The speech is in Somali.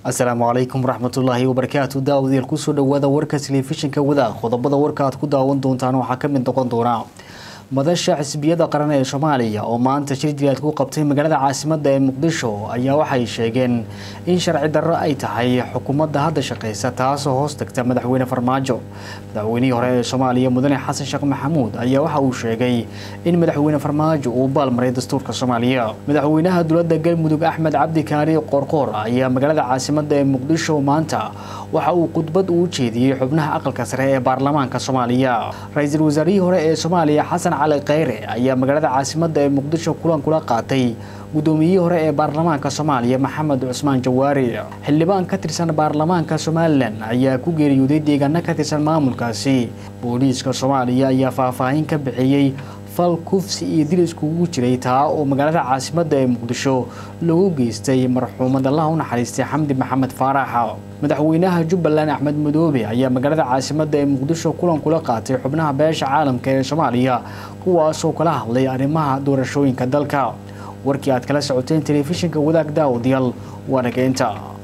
asalaamu calaykum waraxmatullaahi wabarakaatu daawadayaal kusoo dhawaada warka telefishinka wadaag qodobada warka aad ku daawan doontaan waxaa ka mid noqon doona madasha xisbiyada qaran ee soomaaliya oo maanta shir jilaad ku qabtay magaalada caasimada ee muqdisho ayaa waxay sheegeen in sharci darro ay tahay xukuumadda hadda shaqeysa taasoo hoos tagta madaxweyne farmaajo madaxweynihii hore ee soomaaliya mudane xasan sheekh maxamuud ayaa waxa uu sheegay in madaxweyne farmaajo uu baalmaray dastuurka soomaaliya madaxweynaha dowladda galmudug axmed cabdi kaari qorqoor ayaa magaalada caasimada ee muqdisho maanta waxa uu khudbad uu jeediyey xubnaha aqalka sare ee baarlamaanka soomaaliya ra-iisul wasaarihii hore ee soomaaliya xasan cali kheyre ayaa magaalada caasimada ee muqdisho kulan kula qaatay guddoomiyihii hore ee baarlamaanka soomaaliya maxamed cusmaan jawaari xildhibaan ka tirsan baarlamaanka somalilan ayaa ku geeriyooday deegaano ka tirsan maamulkaasi booliiska soomaaliya ayaa faahfaahin ka bixiyey fal kufsi iyo dil iskugu jiray taa oo magaalada caasimada ee muqdisho lagu geystay marxuumad allah u naxariistay xamdi maxamed faarax madaxweynaha jubbaland axmed madoobe ayaa magaalada caasimada ee muqdisho kulan kula qaatay xubnaha beesha caalamka ee soomaaliya kuwaasoo kala hadlay arrimaha doorashooyinka dalka warkii aad kala socoteen telefishinka wadaag daawadayaal waa nageynta